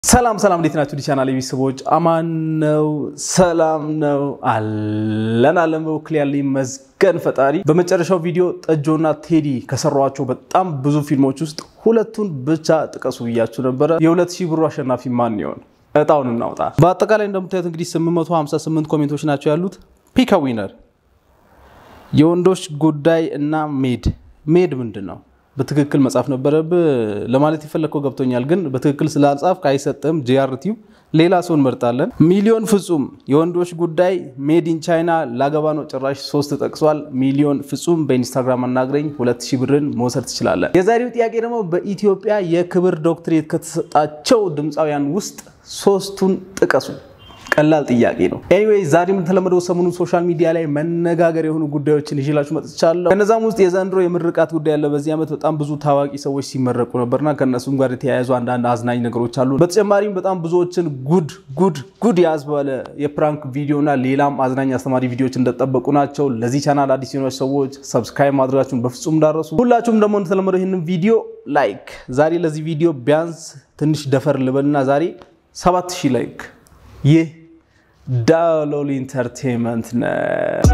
ሰላም ሰላም፣ እንዴት ናችሁ? ዲቻናል ቤተሰቦች አማን ነው፣ ሰላም ነው አለን አለን። በበኩል ያለ ይመስገን ፈጣሪ። በመጨረሻው ቪዲዮ ጠጆና ቴዲ ከሰሯቸው በጣም ብዙ ፊልሞች ውስጥ ሁለቱን ብቻ ጥቀሱ ብያችሁ ነበረ። የሁለት ሺህ ብሩ አሸናፊ ማን ይሆን? እጣውን እናውጣ። በአጠቃላይ እንደምታዩት እንግዲህ 858 ኮሜንቶች ናቸው ያሉት። ፒክ ዊነር የወንዶች ጉዳይ እና ሜድ ሜድ ምንድን ነው? በትክክል መጻፍ ነበረብህ ለማለት የፈለግከው ገብቶኛል፣ ግን በትክክል ስላልጻፍክ አይሰጥም። ጂአርቲው ሌላ ሰው እንመርጣለን። ሚሊዮን ፍጹም የወንዶች ጉዳይ ሜድ ኢን ቻይና ላገባ ነው ጭራሽ ሶስት ጠቅሷል። ሚሊዮን ፍጹም በኢንስታግራም አናግረኝ ሁለት ሺህ ብርን መውሰድ ትችላለን። የዛሬው ጥያቄ ደግሞ በኢትዮጵያ የክብር ዶክትሬት ከተሰጣቸው ድምፃውያን ውስጥ ሶስቱን ጥቀሱ። ቀላል ጥያቄ ነው። ኤኒዌይ ዛሬም እንደተለመደው ሰሞኑን ሶሻል ሚዲያ ላይ መነጋገር የሆኑ ጉዳዮችን ይዤላችሁ መጥቻለሁ። ከነዛም ውስጥ የዘንድሮ የምርቃት ጉዳይ ያለ በዚህ ዓመት በጣም ብዙ ታዋቂ ሰዎች ሲመረቁ ነበርና ከእነሱም ጋር የተያያዙ አንዳንድ አዝናኝ ነገሮች አሉ። በተጨማሪም በጣም ብዙዎችን ጉድ ጉድ ጉድ ያስባለ የፕራንክ ቪዲዮና ሌላም አዝናኝ አስተማሪ ቪዲዮዎች እንደጠበቁ ናቸው። ለዚህ ቻናል አዲስ የሆናችሁ ሰዎች ሰብስክራይብ ማድረጋችሁን በፍጹም እንዳረሱ። ሁላችሁም ደግሞ እንደተለመደው ይህንን ቪዲዮ ላይክ ዛሬ ለዚህ ቪዲዮ ቢያንስ ትንሽ ደፈር ልበልና ዛሬ ሰባት ሺህ ላይክ ይህ ዳሎል ኢንተርቴንመንት ነው።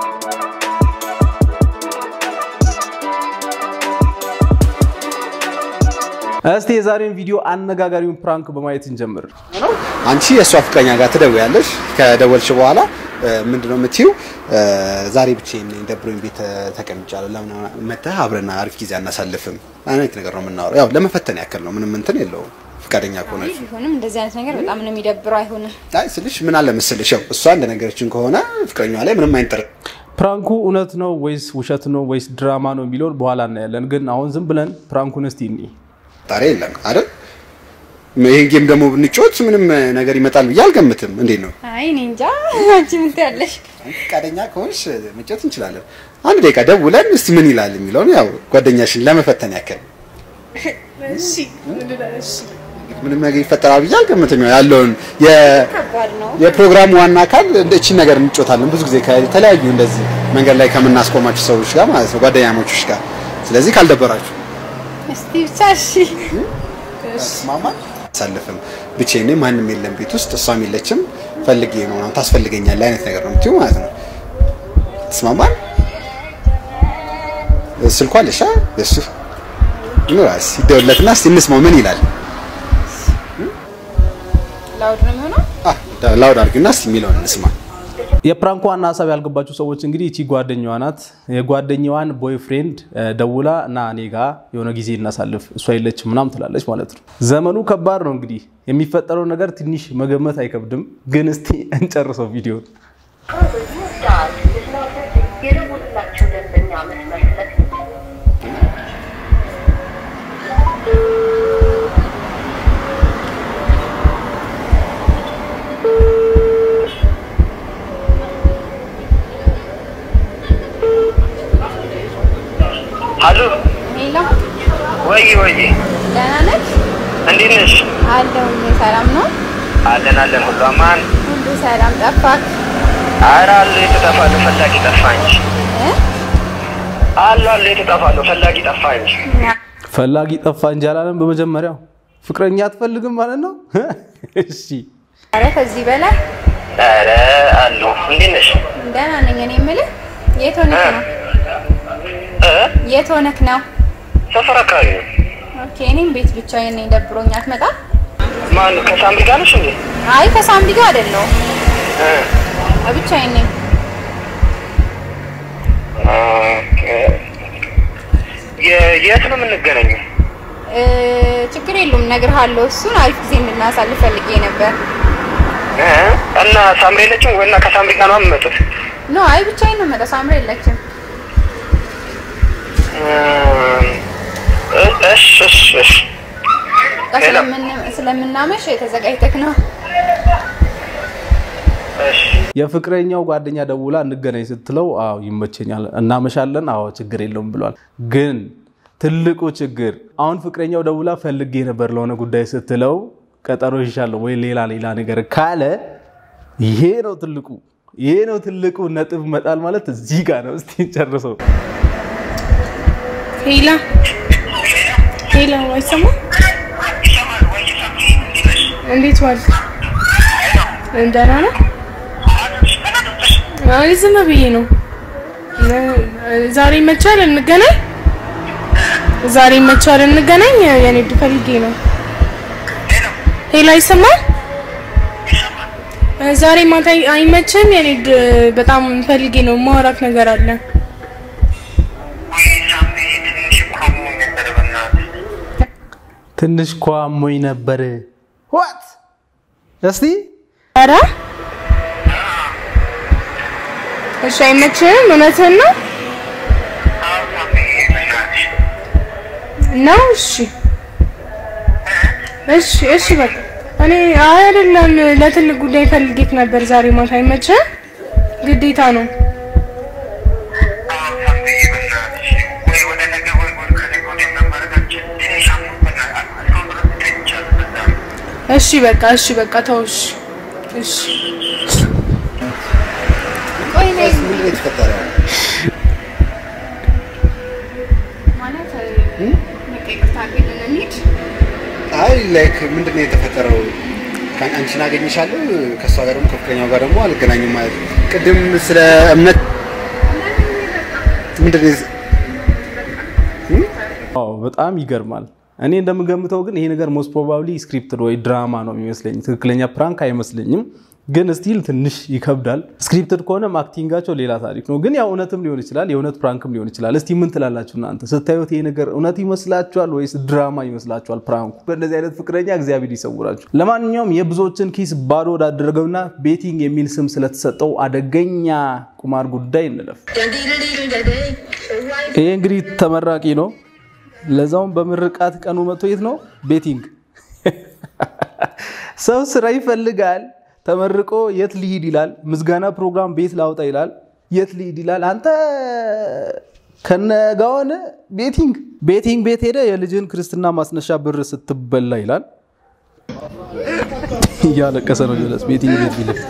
እስቲ የዛሬውን ቪዲዮ አነጋጋሪውን ፕራንክ በማየት እንጀምር። አንቺ የእሷ ፍቅረኛ ጋር ትደውያለሽ። ከደወልሽ በኋላ ምንድነው የምትይው? ዛሬ ብቻዬን ነኝ ደብሮኝ ቤት ተቀምጫለሁ፣ ለምን መተህ አብረን አሪፍ ጊዜ አናሳልፍም? አይነት ነገር ነው የምናወራው። ያው ለመፈተን ያክል ነው፣ ምንም እንትን የለውም። ፍቃደኛ ከሆነች ቢሆንም እንደዚህ አይነት ነገር በጣም ነው የሚደብረው። አይሆንም። አይ ስልሽ ምን አለ መሰልሽ፣ ያው እሷ እንደነገረችን ከሆነ ፍቅረኛዋ ላይ ምንም አይነት ጥር ፕራንኩ እውነት ነው ወይስ ውሸት ነው ወይስ ድራማ ነው የሚለውን በኋላ እናያለን። ግን አሁን ዝም ብለን ፕራንኩን እስቲ እኒ ጣሪ የለም አይደል? ይሄን ጌም ደግሞ ብንጮት ምንም ነገር ይመጣል ብዬ አልገምትም። እንዴት ነው? አይ እኔ እንጃ። አንቺ ምን ትያለሽ? ፍቃደኛ ከሆንሽ መጫወት እንችላለን። አንድ ደቂቃ ደውለን እስቲ ምን ይላል የሚለውን ያው ጓደኛሽን ለመፈተን ያክል እሺ ምንም ነገር ይፈጠራል ብዬ አልገምትም። ያው ያለውን የ- ከባድ ነው። የፕሮግራሙ ዋና አካል እንደ እቺ ነገር እንጮታለን ብዙ ጊዜ ከተለያዩ እንደዚህ መንገድ ላይ ከምናስቆማችሁ ሰዎች ጋር ማለት ነው ጓደኛሞችሽ ጋር። ስለዚህ ካልደበራችሁ እስቲ ብቻ እሺ። ማማ አሳልፍም ብቻዬን ነኝ፣ ማንም የለም ቤት ውስጥ እሷም የለችም፣ ፈልጌ ነው ምናምን ታስፈልገኛለህ አይነት ነገር ነው የምትይው ማለት ነው። ተስማማን? ስልኳ አለሽ አ እሱ ኑራስ ይደውልለትና እስቲ እንስማው ምን ይላል። ላውድ ነው የሚሆነው። አ ላውድ አድርግና እስቲ የሚለውን እንስማ። የፕራንኩ ዋና ሀሳብ ያልገባችሁ ሰዎች እንግዲህ እቺ ጓደኛዋ ናት። የጓደኛዋን ቦይፍሬንድ ደውላ እና እኔ ጋ የሆነ ጊዜ እናሳልፍ እሷ የለች ምናም ትላለች ማለት ነው። ዘመኑ ከባድ ነው እንግዲህ የሚፈጠረው ነገር ትንሽ መገመት አይከብድም። ግን እስቲ እንጨርሰው ቪዲዮ የደወሉላቸው ደንበኛ መስመር ስለተዘጋ አሉ ሄሎ፣ ወይ ወይ፣ ደህና ነሽ? እንዴት ነሽ? አለሁኝ። ሰላም ነው? አለን አለን፣ ሁሉ አማን። ሁሉ ሰላም። ጠፋክ? ኧረ አሉ የተጠፋሉ ፈላጊ ጠፋ እንጂ እ? አሉ አሉ የተጠፋሉ ፈላጊ ጠፋ እንጂ። ፈላጊ ጠፋ እንጂ አላለም። በመጀመሪያው ፍቅረኛ አትፈልግም ማለት ነው። እሺ ኧረ ከዚህ በላይ ኧረ አሉ እንዴት ነሽ? ደህና ነኝ። እኔ የምልህ የት ሆነክ ነው? እ የት ሆነክ ነው? ሰፈር አካባቢ ነው። ኦኬ፣ እኔም ቤት ብቻዬን ነኝ። ደብሮኝ አትመጣም? ማን ከሳምሪ ጋር ነሽ እንዴ? አይ ከሳምሪ ጋር አይደለሁም፣ እ ብቻዬን ነኝ። ኦኬ። የ- የት ነው የምንገናኘው? እ፣ ችግር የለውም እነግርሃለሁ። እሱን አሪፍ ጊዜ እንድናሳልፍ ፈልጌ ነበር። እ እና ሳምሪ የለችም ወይ? እና ከሳምሪ ጋር ነው የምመጡት? ኖ አይ ብቻዬን ነው የምመጣው። ሳምሪ የለችም። እ እሺ እሺ እሺ በቃ ሄሎ። ስለምን- ስለምናመሽ ተዘጋጅተክ ነው? እሺ የፍቅረኛው ጓደኛ ደውላ እንገናኝ ስትለው አዎ ይመቸኛል፣ እናመሻለን፣ አዎ ችግር የለውም ብሏል። ግን ትልቁ ችግር አሁን ፍቅረኛው ደውላ ፈልጌ ነበር ለሆነ ጉዳይ ስትለው ቀጠሮ ይሻለሁ ወይ ሌላ ሌላ ነገር ካለ ይሄ ነው ትልቁ ይሄ ነው ትልቁ ነጥብ መጣል ማለት እዚህ ጋር ነው። እስቲ ጨርሰው ሄላ ሄላ አይሰማም? እንዴት ዋልክ? ደህና ነህ? አይ ዝም ብዬ ነው። ዛሬ ይመቻል እንገናኝ? ዛሬ ይመቻል እንገናኝ? የንግድ ፈልጌ ነው። ሄሎ አይሰማም? ዛሬ ማታ አይመችም? የንግድ በጣም ፈልጌ ነው። ማውራት ነገር አለ። ትንሽ እኮ አሞኝ ነበር። ዋት እስቲ ኧረ እሺ፣ አይመችም? እውነትህን ነው ነው? እሺ እሺ እሺ፣ በቃ እኔ አይ አይደለም፣ ለትልቅ ጉዳይ ፈልጌት ነበር ዛሬ ማታ። አይመችም? ግዴታ ነው። እሺ በቃ እሺ በቃ ተው። እሺ እሺ ቆይ ነይ ምንድን ነው የተፈጠረው? ማለት በቃ ይቅርታ አድርግልን እንሂድ። አይ ላይክ ምንድን ነው የተፈጠረው? ከ- አንቺን አገኝሻለሁ ከእሷ ጋር ደግሞ ከፍቅረኛው ጋር ደግሞ አልገናኝም ማለት ነው። ቅድም ስለ እምነት ምንድን ነው የዝ- አዎ በጣም ይገርማል። እኔ እንደምገምተው ግን ይሄ ነገር ሞስት ፕሮባብሊ ስክሪፕትድ ወይ ድራማ ነው የሚመስለኝ። ትክክለኛ ፕራንክ አይመስለኝም። ግን ስቲል ትንሽ ይከብዳል። ስክሪፕትድ ከሆነም አክቲንጋቸው ሌላ ታሪክ ነው። ግን ያው እውነትም ሊሆን ይችላል፣ የእውነት ፕራንክም ሊሆን ይችላል። እስቲ ምን ትላላችሁ እናንተ? ስታዩት ይሄ ነገር እውነት ይመስላችኋል ወይስ ድራማ ይመስላችኋል? ፕራንኩ በእንደዚህ አይነት ፍቅረኛ እግዚአብሔር ይሰውራችሁ። ለማንኛውም የብዙዎችን ኪስ ባዶ ወዳደረገውና ቤቲንግ የሚል ስም ስለተሰጠው አደገኛ ቁማር ጉዳይ እንለፍ። ይሄ እንግዲህ ተመራቂ ነው። ለዛውም በምርቃት ቀኑ መጥቶ የት ነው ቤቲንግ። ሰው ስራ ይፈልጋል። ተመርቆ የት ሊሂድ ይላል። ምዝጋና ፕሮግራም ቤት ላውጣ ይላል። የት ሊሂድ ይላል። አንተ ከነጋውን ቤቲንግ ቤቲንግ ቤት ሄደ የልጅን ክርስትና ማስነሻ ብር ስትበላ ይላል። እያለቀሰ ነው ጀለስ ቤቲንግ ቤት ቢልም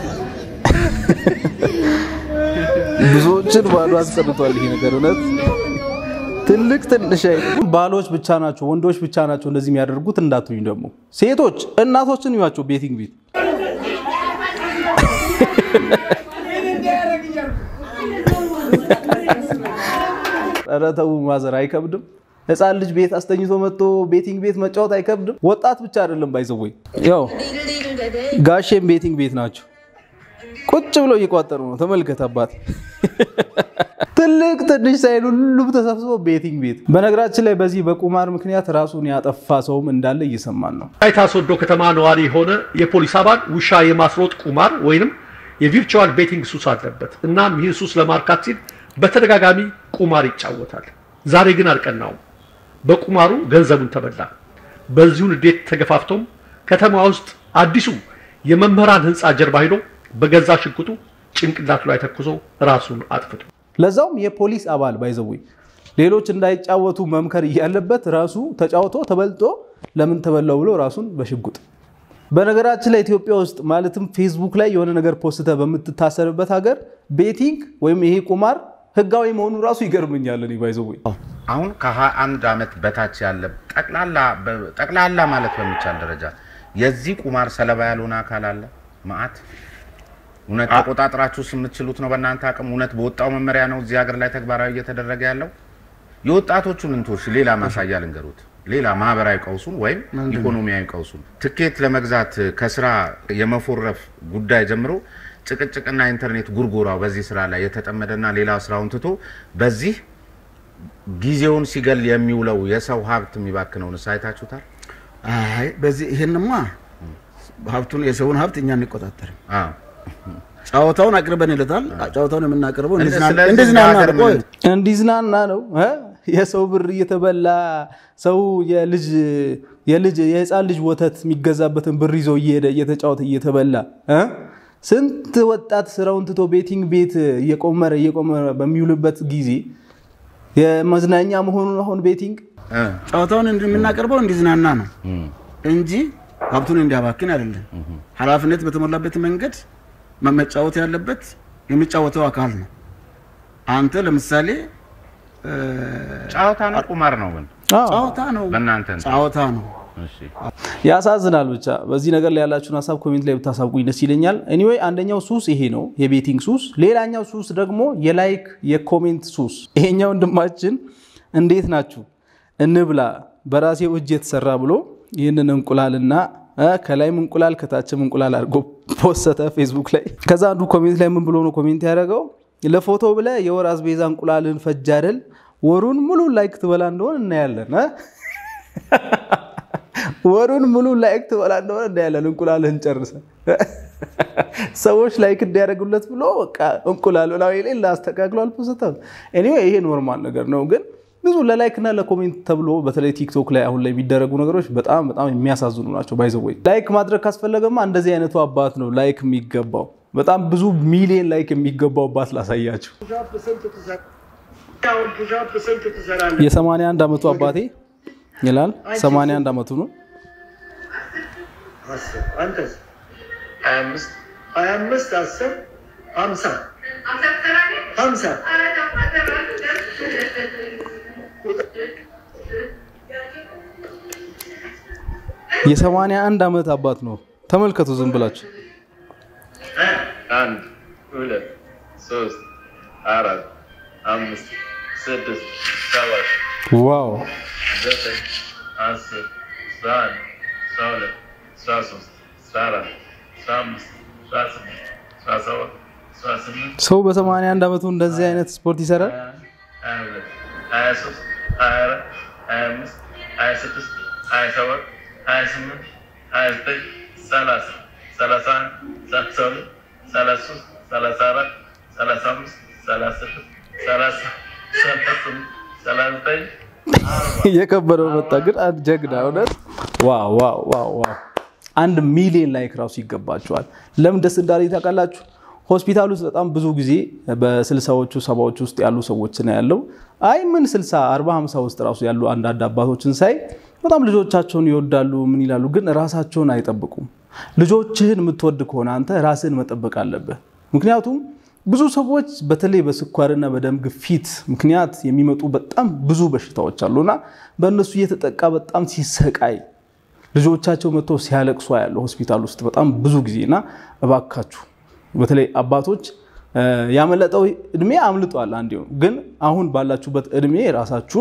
ብዙዎችን ባዶ አስቀርቷል። ይሄ ነገር እውነት ትልቅ ትንሽ አይደለም። ባሎች ብቻ ናቸው ወንዶች ብቻ ናቸው እንደዚህ የሚያደርጉት እንዳትሉኝ። ደግሞ ሴቶች እናቶችን ይዋቸው ቤቲንግ ቤት ኧረ ተው ማዘር አይከብድም? ህፃን ልጅ ቤት አስተኝቶ መጥቶ ቤቲንግ ቤት መጫወት አይከብድም? ወጣት ብቻ አይደለም ባይዘወይ ያው ጋሼም ቤቲንግ ቤት ናቸው። ቁጭ ብለው እየቋጠሩ ነው። ተመልከት አባት ትልቅ ትንሽ ሳይል ሁሉም ተሰብስቦ ቤቲንግ ቤት። በነገራችን ላይ በዚህ በቁማር ምክንያት ራሱን ያጠፋ ሰውም እንዳለ እየሰማን ነው። ወላይታ ሶዶ ከተማ ነዋሪ የሆነ የፖሊስ አባል ውሻ የማስሮጥ ቁማር ወይንም የቪርቹዋል ቤቲንግ ሱስ አለበት። እናም ይህን ሱስ ለማርካት ሲል በተደጋጋሚ ቁማር ይጫወታል። ዛሬ ግን አልቀናውም። በቁማሩ ገንዘቡን ተበላ። በዚሁ ንዴት ተገፋፍቶም ከተማ ውስጥ አዲሱ የመምህራን ህንፃ ጀርባ ሄዶ በገዛ ሽጉጡ ጭንቅላቱ ላይ ተኩሶ ራሱን አጥፍቶ ለዛውም የፖሊስ አባል ባይዘወይ ሌሎች እንዳይጫወቱ መምከር እያለበት ራሱ ተጫውቶ ተበልጦ ለምን ተበላው ብሎ ራሱን በሽጉጥ በነገራችን ላይ ኢትዮጵያ ውስጥ ማለትም ፌስቡክ ላይ የሆነ ነገር ፖስተ በምትታሰርበት ሀገር ቤቲንግ ወይም ይሄ ቁማር ህጋዊ መሆኑ ራሱ ይገርምኛል። እኔ ባይዘወይ አሁን ከ21 ዓመት በታች ያለ ጠቅላላ ጠቅላላ ማለት በሚቻል ደረጃ የዚህ ቁማር ሰለባ ያልሆነ አካል አለ ማአት እውነት ተቆጣጥራችሁ የምትችሉት ነው በእናንተ አቅም እውነት በወጣው መመሪያ ነው እዚህ ሀገር ላይ ተግባራዊ እየተደረገ ያለው የወጣቶቹን እንቶሽ ሌላ ማሳያ ልንገሩት ሌላ ማህበራዊ ቀውሱን ወይም ኢኮኖሚያዊ ቀውሱን ትኬት ለመግዛት ከስራ የመፎረፍ ጉዳይ ጀምሮ ጭቅጭቅና ኢንተርኔት ጉርጉራው በዚህ ስራ ላይ የተጠመደና ሌላ ስራውን ትቶ በዚህ ጊዜውን ሲገል የሚውለው የሰው ሀብት የሚባክነውን አይታችሁታል? አይ በዚህ ይሄንማ ሀብቱን የሰውን ሀብት እኛ እንቆጣጠርም። አዎ። ጨዋታውን አቅርበንለታል። ጨዋታውን የምናቀርበው ስለዚህ እንዲዝናና በሀገር ነው። ቆይ ምን- እንዲዝናና ነው እ? የሰው ብር እየተበላ ሰው የልጅ የልጅ የህፃን ልጅ ወተት የሚገዛበትን ብር ይዞ እየሄደ እየተጫወተ እየተበላ እ? ስንት ወጣት ስራውን ትቶ ቤቲንግ ቤት እየቆመረ እየቆመረ በሚውልበት ጊዜ የመዝናኛ መሆኑን አሁን ቤቲንግ እ፣ ጨዋታውን እንዲ- የምናቀርበው እንዲዝናና ነው እንጂ ሀብቱን እንዲያባክን አይደለም። ኃላፊነት በተሞላበት መንገድ መ- መጫወት ያለበት የሚጫወተው አካል ነው። አንተ ለምሳሌ እ፣ ጨዋታ ነው ቁማር ነው ግን አዎ። ጨዋታ ነው በእናንተ እንትን። ጨዋታ ነው ያሳዝናል። ብቻ በዚህ ነገር ላይ ያላችሁን ሀሳብ ኮሜንት ላይ ብታሳውቁኝ ደስ ይለኛል። ኤኒዌይ አንደኛው ሱስ ይሄ ነው፣ የቤቲንግ ሱስ። ሌላኛው ሱስ ደግሞ የላይክ የኮሜንት ሱስ። ይሄኛው ወንድማችን እንዴት ናችሁ እንብላ በራሴው እጅ የተሰራ ብሎ ይህንን እንቁላልና እ ከላይም እንቁላል ከታችም እንቁላል አድርጎ ፖሰተ ፌስቡክ ላይ። ከዛ አንዱ ኮሜንት ላይ ምን ብሎ ነው ኮሜንት ያደረገው? ለፎቶ ብለህ የወር አስቤዛ እንቁላልን ፈጅ አይደል? ወሩን ሙሉ ላይክ ትበላ እንደሆን እናያለን እ ወሩን ሙሉ ላይክ ትበላ እንደሆነ እናያለን። እንቁላልህን ጨርሰ ሰዎች ላይክ እንዲያደርጉለት ብሎ በቃ እንቁላል ብላ ሌላ አስተካክሎ አልፖስተም። ኤኒዌይ ይሄ ኖርማል ነገር ነው ግን ብዙ ለላይክ እና ለኮሜንት ተብሎ በተለይ ቲክቶክ ላይ አሁን ላይ የሚደረጉ ነገሮች በጣም በጣም የሚያሳዝኑ ናቸው። ባይዘወይ ላይክ ማድረግ ካስፈለገማ እንደዚህ አይነቱ አባት ነው ላይክ የሚገባው። በጣም ብዙ ሚሊዮን ላይክ የሚገባው አባት ላሳያቸው። የ81 ዓመቱ አባቴ ይላል። 81 ዓመቱ ነው። የ81 ዓመት አባት ነው። ተመልከቱ ዝም ብላችሁ አንድ ሁለት ሶስት አራት አምስት ስድስት ሰባት ዋው ዘጠኝ አስር አስራ አንድ አስራ ሁለት አስራ ሶስት አስራ አራት አስራ አምስት አስራ ስድስት አስራ ሰባት አስራ ስምንት ሰው በ81 ዓመቱ እንደዚህ አይነት ስፖርት ይሰራል። ሀያ ሁለት ሀያ ሶስት ሀያ አራት ሀያ አምስት ሀያ ስድስት ሀያ ሰባት ሀያ ስምንት ሀያ ዘጠኝ ሰላሳ ሰላሳ አንድ ሰላሳ ሁለት ሰላሳ ሶስት ሰላሳ አራት ሰላሳ አምስት ሰላሳ ስድስት ሰላሳ ሰላሳ ስምንት ሰላሳ ዘጠኝ እየከበደው መጣ። ግን አንድ ጀግና እውነት ዋው ዋው ዋው ዋው! አንድ ሚሊዮን ላይክ ራሱ ይገባቸዋል። ለምን ደስ እንዳለ ታውቃላችሁ? ሆስፒታል ውስጥ በጣም ብዙ ጊዜ በስልሳዎቹ ሰባዎቹ ውስጥ ያሉ ሰዎች ነው ያለው። አይ ምን ስልሳ አርባ ሀምሳ ውስጥ ራሱ ያሉ አንዳንድ አባቶችን ሳይ በጣም ልጆቻቸውን ይወዳሉ። ምን ይላሉ፣ ግን ራሳቸውን አይጠብቁም። ልጆችህን የምትወድ ከሆነ አንተ ራስህን መጠበቅ አለብህ። ምክንያቱም ብዙ ሰዎች በተለይ በስኳርና በደም ግፊት ምክንያት የሚመጡ በጣም ብዙ በሽታዎች አሉና በእነሱ እየተጠቃ በጣም ሲሰቃይ ልጆቻቸው መጥተው ሲያለቅሱ ያለው ሆስፒታል ውስጥ በጣም ብዙ ጊዜ እና እባካችሁ በተለይ አባቶች ያመለጠው እድሜ አምልጧል። አንድ ግን አሁን ባላችሁበት እድሜ ራሳችሁን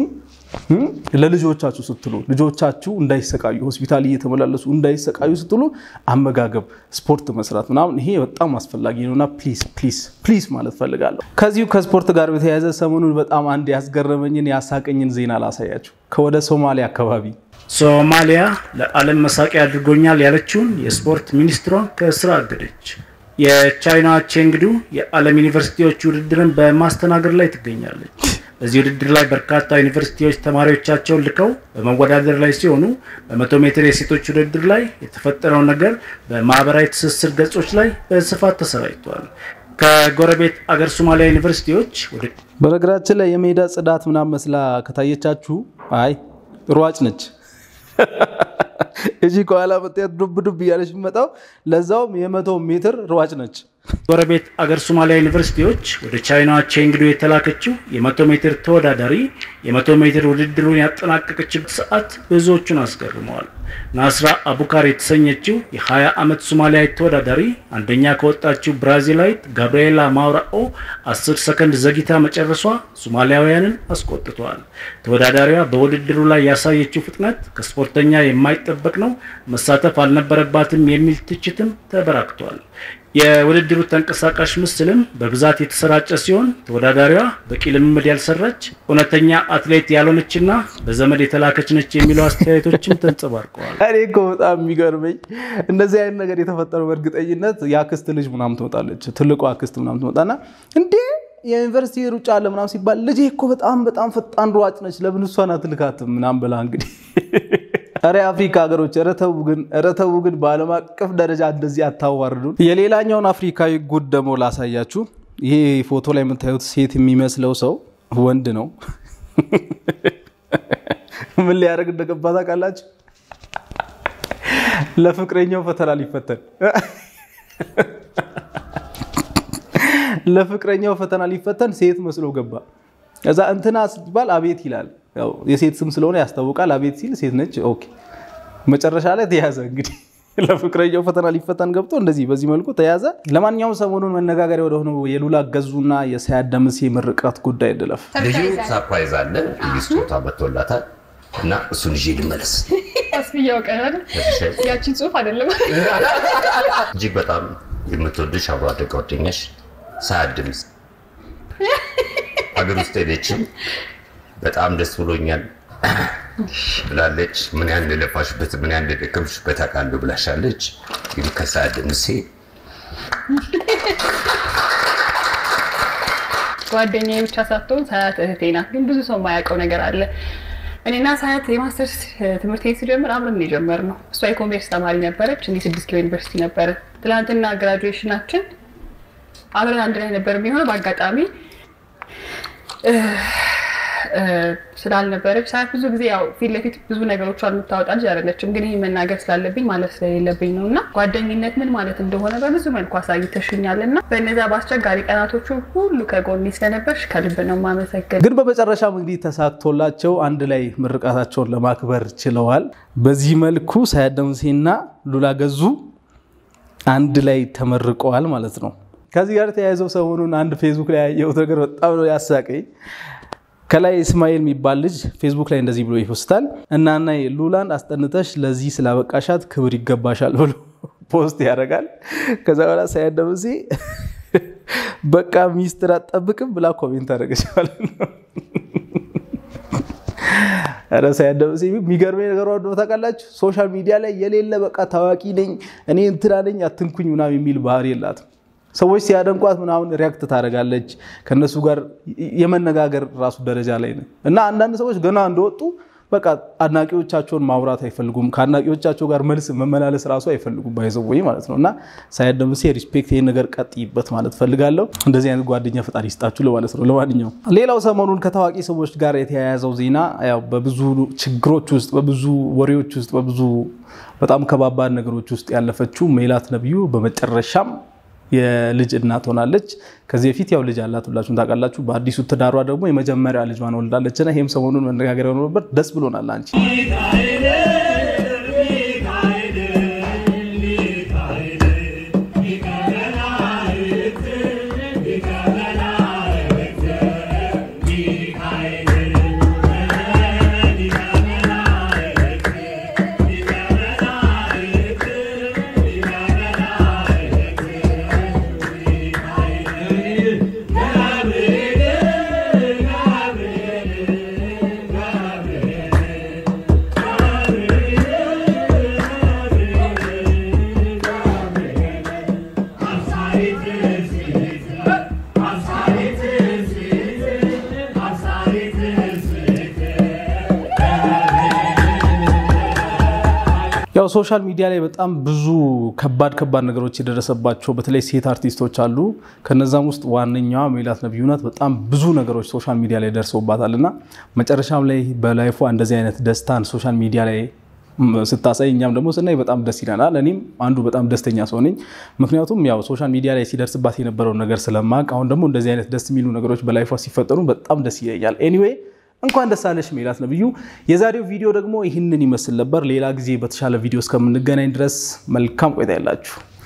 ለልጆቻችሁ ስትሉ ልጆቻችሁ እንዳይሰቃዩ ሆስፒታል እየተመላለሱ እንዳይሰቃዩ ስትሉ አመጋገብ፣ ስፖርት መስራት ምናምን ይሄ በጣም አስፈላጊ ነውና ፕሊዝ ፕሊዝ ፕሊዝ ማለት ፈልጋለሁ። ከዚሁ ከስፖርት ጋር በተያያዘ ሰሞኑን በጣም አንድ ያስገረመኝን ያሳቀኝን ዜና ላሳያችሁ። ከወደ ሶማሊያ አካባቢ ሶማሊያ ለዓለም መሳቂያ አድርጎኛል ያለችውን የስፖርት ሚኒስትሯን ከስራ አገደች። የቻይና ቼንግዱ የዓለም ዩኒቨርሲቲዎች ውድድርን በማስተናገድ ላይ ትገኛለች። በዚህ ውድድር ላይ በርካታ ዩኒቨርሲቲዎች ተማሪዎቻቸውን ልከው በመወዳደር ላይ ሲሆኑ በመቶ ሜትር የሴቶች ውድድር ላይ የተፈጠረው ነገር በማህበራዊ ትስስር ገጾች ላይ በስፋት ተሰራጭቷል። ከጎረቤት አገር ሶማሊያ ዩኒቨርሲቲዎች በነገራችን ላይ የሜዳ ጽዳት ምናምን መስላ ከታየቻችሁ አይ ሯጭ ነች። እዚህ ከኋላ መጥያት ዱብ ዱብ እያለች የሚመጣው ለዛውም የመቶ ሜትር ሯጭ ነች። ጎረቤት አገር ሶማሊያ ዩኒቨርሲቲዎች ወደ ቻይና ቼንግዱ የተላከችው የመቶ ሜትር ተወዳዳሪ የመቶ ሜትር ውድድሩን ያጠናቀቀችበት ሰዓት ብዙዎቹን አስገርመዋል። ናስራ አቡካር የተሰኘችው የ20 ዓመት ሶማሊያዊት ተወዳዳሪ አንደኛ ከወጣችው ብራዚላዊት ጋብርኤላ ማውራኦ 10 ሰከንድ ዘግይታ መጨረሷ ሶማሊያውያንን አስቆጥተዋል። ተወዳዳሪዋ በውድድሩ ላይ ያሳየችው ፍጥነት ከስፖርተኛ የማይጠበቅ ነው፣ መሳተፍ አልነበረባትም የሚል ትችትም ተበራክቷል። የውድድሩ ተንቀሳቃሽ ምስልም በብዛት የተሰራጨ ሲሆን ተወዳዳሪዋ በቂ ልምምድ ያልሰራች እውነተኛ አትሌት ያልሆነችና በዘመድ የተላከች ነች የሚለው አስተያየቶችም ተንጸባርቀዋል። እኔ እኮ በጣም የሚገርመኝ እንደዚህ አይነት ነገር የተፈጠረው በእርግጠኝነት የአክስት ልጅ ምናምን ትመጣለች፣ ትልቁ አክስት ምናምን ትመጣና እንዴ የዩኒቨርሲቲ ሩጫ አለ ምናምን ሲባል ልጄ እኮ በጣም በጣም ፈጣን ሯጭ ነች፣ ለምን እሷን አትልካትም ምናምን ብላ እንግዲህ ኧረ የአፍሪካ ሀገሮች ኧረ ተው ግን ኧረ ተው ግን በዓለም አቀፍ ደረጃ እንደዚህ አታዋርዱን። የሌላኛውን አፍሪካዊ ጉድ ደግሞ ላሳያችሁ። ይሄ ፎቶ ላይ የምታዩት ሴት የሚመስለው ሰው ወንድ ነው። ምን ሊያደርግ እንደገባ ታውቃላችሁ? ለፍቅረኛው ፈተና ሊፈተን ለፍቅረኛው ፈተና ሊፈተን ሴት መስሎ ገባ። ከዛ እንትና ሲባል አቤት ይላል። ያው የሴት ስም ስለሆነ ያስታውቃል። አቤት ሲል ሴት ነች። ኦኬ መጨረሻ ላይ ተያዘ። እንግዲህ ለፍቅረኛው ፈተና ሊፈተን ገብቶ እንደዚህ በዚህ መልኩ ተያዘ። ለማንኛውም ሰሞኑን መነጋገሪያ ወደሆነው የሉላ ገዙና የሳያት ደምሴ ምርቃት ጉዳይ እንለፍ። ልዩ ሰርፕራይዝ አለ። ልዩ ስጦታ መጥቶላታል እና እሱን ይዤ ልመለስ። አስብያው ቀናል ያቺን ጽሁፍ አይደለም እጅግ በጣም የምትወድሽ አብሮ አደግ ጓደኛሽ ሳያት ደምሴ ሀገር ውስጥ ሄደችም በጣም ደስ ብሎኛል ብላለች። ምን ያህል እንደለፋሽበት ምን ያህል እንደደከምሽበት አውቃለሁ ብላሻለች። እንግዲህ ከሳያት ደምሴ ጓደኛዬ ብቻ ሳትሆን ሳያት እህቴ ናት። ግን ብዙ ሰው የማያውቀው ነገር አለ። እኔና ሳያት የማስተርስ ትምህርት ቤት ስጀምር አብረን የጀመርነው። እሷ የኮሜርስ ተማሪ ነበረች፣ እኔ ስድስት ኪሎ ዩኒቨርሲቲ ነበረ። ትናንትና ግራጁዌሽናችን አብረን አንድ ላይ ነበር የሚሆነው። በአጋጣሚ ስላልነበረች ሳያት ብዙ ጊዜ ያው ፊት ለፊት ብዙ ነገሮቿን የምታወጣ ልጅ አይደለችም። ግን ይህ መናገር ስላለብኝ ማለት ስለሌለብኝ ነው እና ጓደኝነት ምን ማለት እንደሆነ በብዙ መልኩ አሳይተሽኛል እና በእነዚያ በአስቸጋሪ ቀናቶቹ ሁሉ ከጎኔ ስለነበርሽ ከልብ ነው የማመሰግን። ግን በመጨረሻም እንግዲህ ተሳክቶላቸው አንድ ላይ ምርቃታቸውን ለማክበር ችለዋል። በዚህ መልኩ ሳያት ደምሴና ሉላ ገዙ አንድ ላይ ተመርቀዋል ማለት ነው። ከዚህ ጋር ተያይዘው ሰሞኑን አንድ ፌስቡክ ላይ ያየሁት ነገር በጣም ነው ያሳቀኝ። ከላይ እስማኤል የሚባል ልጅ ፌስቡክ ላይ እንደዚህ ብሎ ይፖስታል። እናና ሉላን አስጠንተሽ ለዚህ ስላበቃሻት ክብር ይገባሻል ብሎ ፖስት ያደርጋል። ከዛ በኋላ ሳያት ደምሴ በቃ ሚስጥር አትጠብቅም ብላ ኮሜንት አደረገች ማለት ነው። ኧረ ሳያት ደምሴ የሚገርመኝ ነገር ወደ ታውቃላችሁ፣ ሶሻል ሚዲያ ላይ የሌለ በቃ ታዋቂ ነኝ እኔ እንትና ነኝ አትንኩኝ ምናምን የሚል ባህሪ የላትም። ሰዎች ሲያደንቋት ምናምን ሪያክት ታደርጋለች። ከነሱ ጋር የመነጋገር ራሱ ደረጃ ላይ ነው እና አንዳንድ ሰዎች ገና እንደወጡ በቃ አድናቂዎቻቸውን ማውራት አይፈልጉም። ከአድናቂዎቻቸው ጋር መልስ መመላለስ ራሱ አይፈልጉም። ባይዘወይ ማለት ነው እና ሳያት ደምሴ ሪስፔክት፣ ይህን ነገር ቀጥይበት ማለት ፈልጋለሁ። እንደዚህ አይነት ጓደኛ ፈጣሪ ይስጣችሁ ለማለት ነው። ለማንኛውም ሌላው ሰሞኑን ከታዋቂ ሰዎች ጋር የተያያዘው ዜና ያው በብዙ ችግሮች ውስጥ፣ በብዙ ወሬዎች ውስጥ፣ በብዙ በጣም ከባባድ ነገሮች ውስጥ ያለፈችው ሜላት ነብዩ በመጨረሻም የልጅ እናት ሆናለች። ከዚህ በፊት ያው ልጅ አላት ሁላችሁም ታውቃላችሁ። በአዲሱ ትዳሯ ደግሞ የመጀመሪያ ልጇን ወልዳለች እና ይህም ሰሞኑን መነጋገሪያ ሆኖ ነበር። ደስ ብሎናል። አንቺ ያው ሶሻል ሚዲያ ላይ በጣም ብዙ ከባድ ከባድ ነገሮች የደረሰባቸው በተለይ ሴት አርቲስቶች አሉ። ከነዛም ውስጥ ዋነኛዋ ሜላት ነብዩ ናት። በጣም ብዙ ነገሮች ሶሻል ሚዲያ ላይ ደርሰውባታል እና መጨረሻም ላይ በላይፏ እንደዚህ አይነት ደስታን ሶሻል ሚዲያ ላይ ስታሳይ እኛም ደግሞ ስናይ በጣም ደስ ይለናል። እኔም አንዱ በጣም ደስተኛ ሰው ነኝ። ምክንያቱም ያው ሶሻል ሚዲያ ላይ ሲደርስባት የነበረውን ነገር ስለማቅ አሁን ደግሞ እንደዚህ አይነት ደስ የሚሉ ነገሮች በላይፏ ሲፈጠሩ በጣም ደስ ይለኛል። ኤኒዌይ እንኳን ደስ አለሽ ሜላት ነብዩ። የዛሬው ቪዲዮ ደግሞ ይህንን ይመስል ነበር። ሌላ ጊዜ በተሻለ ቪዲዮ እስከምንገናኝ ድረስ መልካም ቆይታ ያላችሁ